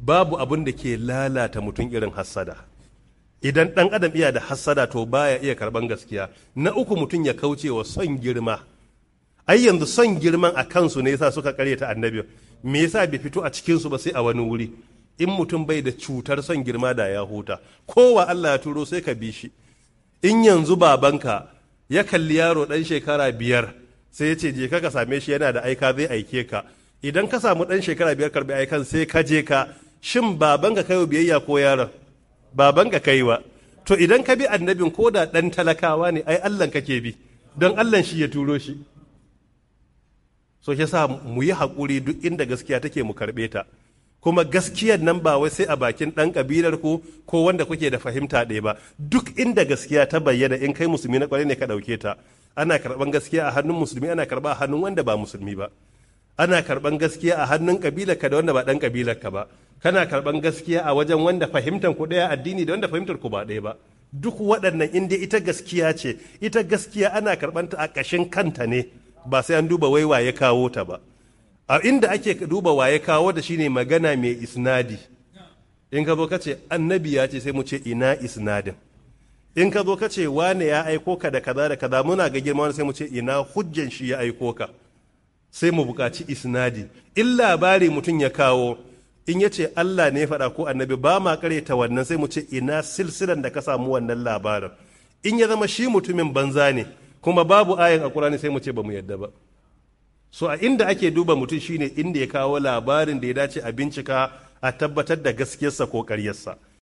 babu abin da ke lalata mutum irin hassada idan ɗan adam iya da hassada to baya iya karɓan gaskiya na uku mutum ya kauce wa son girma ai yanzu son girman a kansu ne yasa suka karyata annabi me yasa bai fito a cikinsu ba sai a wani wuri in mutum bai da cutar son girma da ya huta kowa Allah ya turo sai ka bi shi in yanzu babanka ya kalli yaro ɗan shekara biyar sai ya ce je ka same shi yana da aika zai aike ka idan ka samu ɗan shekara biyar karbi aikan sai ka je ka shin babanka kai biyayya ko yaron babanka kai wa to idan ka bi annabin ko da ɗan talakawa ne ai Allah kake bi don Allah shi ya turo shi so shi sa mu yi haƙuri duk inda gaskiya take mu karɓe ta kuma gaskiyar nan ba wai sai a bakin ɗan ƙabilar ku ko wanda kuke da fahimta ɗaya ba duk inda gaskiya ta bayyana in kai musulmi na ƙwarai ne ka ɗauke ta ana karɓan gaskiya a hannun musulmi ana karɓa a hannun wanda ba musulmi ba ana karɓan gaskiya a hannun ƙabilar ka da wanda ba ɗan ƙabilar ka ba kana karɓan gaskiya a wajen wanda fahimtar ku ɗaya addini da wanda fahimtar ku ba ɗaya ba duk waɗannan inda ita gaskiya ce ita gaskiya ana karɓanta a ƙashin kanta ne ba sai an duba wai waye kawo ta ba a inda ake duba waye kawo da shine magana mai isnadi in ka zo ka ce annabi ya ce sai mu ce ina isnadin in ka zo ka ce wane ya aiko ka da kaza da kaza muna ga girma wani sai mu ce ina hujjan shi ya aiko ka sai mu buƙaci isnadi in labari mutum ya kawo in ya ce Allah ne faɗa ko annabi ba ma ta wannan sai mu ce ina silsilan da ka samu wannan labarin in ya zama shi mutumin banza ne kuma babu ayin a Qur'ani sai mu ce ba mu yadda ba so a inda ake duba mutum shine inda ya kawo labarin da ya dace a bincika a tabbatar da gaskiyarsa ko ƙaryarsa